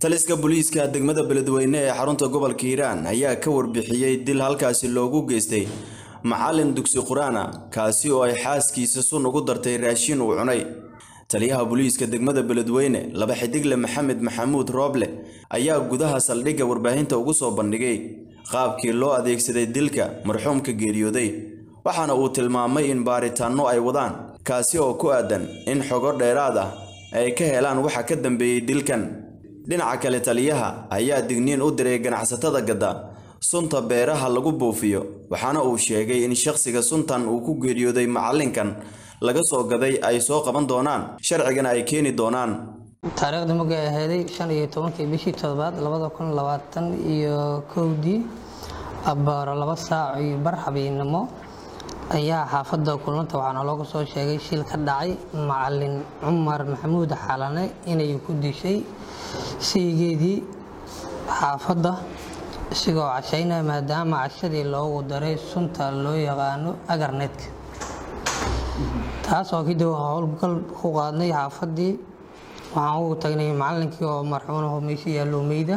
taliska booliiska degmada beledweyne ee xarunta gobolka hiiraan ayaa ka warbixiyey dil halkaasi loogu geystay macalin dugsi qur-aana kaasi oo ay xaaskiisa sun ugu dartay raashin uu cunay taliyaha booliiska degmada beledweyne laba xidigle maxamed maxamuud rooble ayaa gudaha saldhigga warbaahinta ugu soo bandhigay qaabkii loo adeegsaday dilka marxuumka geeriyooday waxaana uu tilmaamay in baaritaanno ay wadaan kaasi oo ku aadan in xogo dheeraad ah ay ka helaan waxa ka dambeeyey dilkan dhinaca kale taliyaha ayaa digniin u diray ganacsatada gadda sunta beeraha lagu buufiyo waxaana uu sheegay in shakhsiga suntan uu ku geeriyooday macalinkan laga soo gaday ay soo qaban doonaan sharcigana ay keeni doonaan taariikhda markay ahayday shan iyo tobankii bishii toddobaad labada kun labaatan iyo kowdii abbaaro laba saac iyo bar habeennimo ayaa xaafadda kulmanta waxaana looga soo sheegay shil ka dhacay macalin cumar maxamuud xalane inay ku dishay sheygeedii xaafadda isigoo cashaynaya maadaama cashadii loogu daray sunta loo yaqaano agarnetka taas oo kadib howlgal ku qaadnay xaafaddii waxaan ugu tagnay macalinkii oo marxuunaho meesha yaallo meyda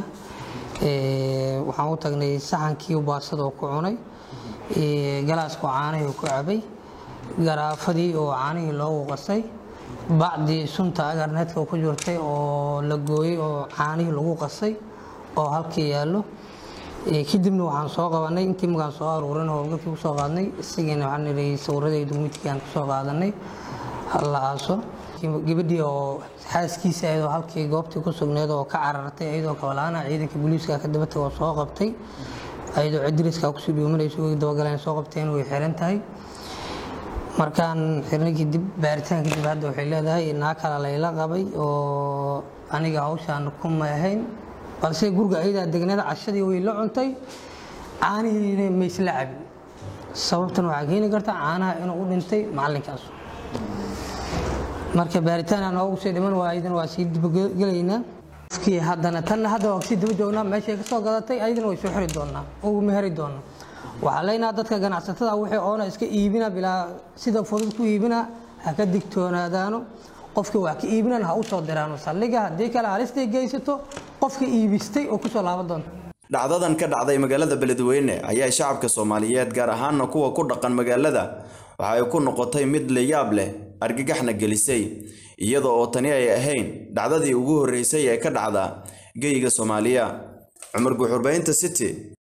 waxaan u tagnay saxankii baasada oo ku cunay galaaska caanihii ku cabay garaafadii oo caanihii loogu qasay bacdii sunta agarnetka ku jirtay oo la gooyey oo caanihii lagu qasay oo halkii yaallo kadibna waxaan soo qabanay intii magaan soo aruurin howlgalkii kusoo qaadnay isagiina waxaan idhi sawiradeedu midkiiaan kusoo qaadanay la aaso gabadhii oo xaaskiisa ayadoo halkii goobtii ku sugneed oo ka carartay ayadoo kabalaana ciidanka booliiska ka dabatay oo soo qabtay ayadoo cidiriska kusii dhuumanayso way dabagaleen soo qabteen way xiran tahay markaan xirnay kadib baaritaan kadib hadda waxay leedahay naa kale layla qabay oo aniga hawshaan kuma ahayn balse guriga ayadaa degneeda cashadii way la cuntay caanihiina maysla cabin sababtan waxaa keeni karta caanaha inuu u dhintay macalinkaas marka baaritaan aan oogu sii dhiman waa ayadana waa sii dibagelaynaa qofkii haddana tanna hadda waa kasii daba joognaa meeshay ka soo gadatay ayadana way soo xiri doonaa ugu meheri doonaa waxaa leenaha dadka ganacsatada wixii oona iska iibina bilaa sida fudud ku iibina ha ka digtoonaadaano qofkii wax ka iibinan ha u soo diraano saldhiga haddii kale halistay geysato qofka iibistay oo kusoo laaban doonta dhacdadan ka dhacday magaalada beledweyne ayaa shacabka soomaaliyeed gaar ahaana kuwa ku dhaqan magaalada waxa ay ku noqotay mid layaab leh argagaxna gelisay iyada oo tani ay ahayn dhacdadii ugu horreysay ee ka dhacda geyga soomaaliya cumar guuxurbaynta city